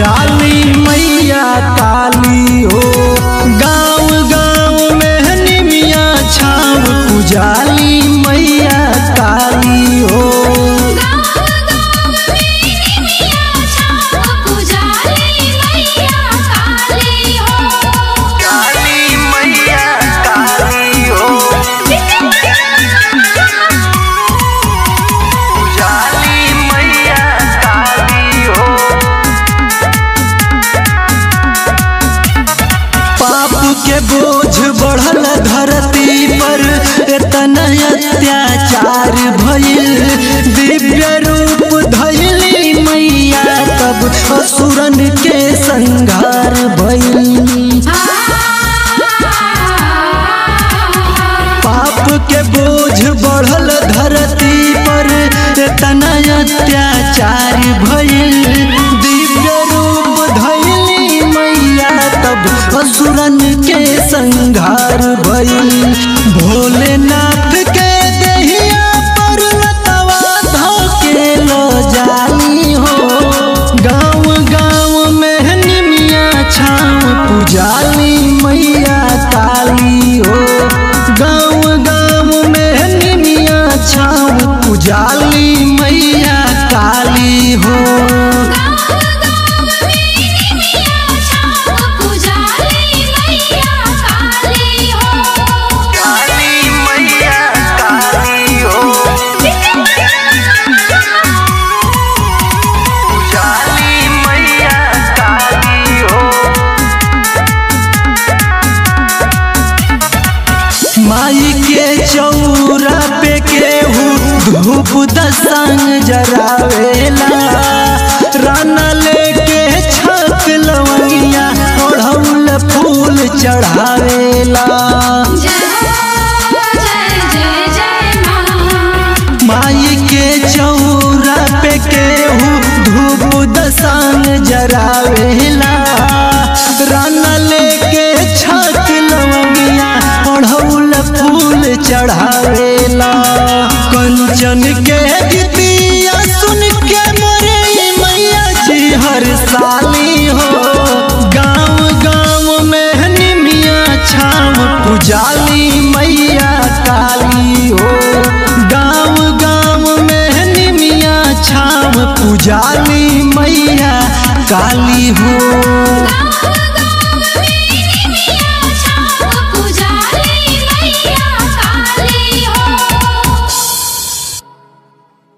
पुजाली मैया काली हो गाँव गाँव में निमिया छाव पुजाली मैया काली हो काली मैया काली हो पुजाली मैया काली हो पाप के बोझ बढ़ल धरती पर इतना अत्याचार भइल दिव्य रूप धइली मैया तब असुरन के संघार भइल पाप के बोझ बढ़ल धरती पर इतना अत्याचार भइल दिव्य रूप धइली मैया तब असुरन के संघार भइल भोलेनाथ के देहिया पर लतवा धके लो जाली हो गाँव गाँव में निमिया छाव पुजाली मैया काली हो गाँव गाँव में निमिया छाव पुजाली मैया काली हो काली मैया काली हो पुजाली मैया काली हो माई के चौरा पे केहू धूप दसंग जरावेला राना लेके छक लवैया ओढ़ौल फूल चढ़ावेला माई के चौरा पे केहू धूप दसंग जरावेला राना लेके छक लवैया ओढ़ौल फूल चढ़ावेला कंचन के गीतिया सुन के मोरे मैया जी हर साली हो गाँव गाँव में निमिया छाव पुजाली मैया काली हो गाँव गाँव में निमिया छाव पुजाली मैया काली हो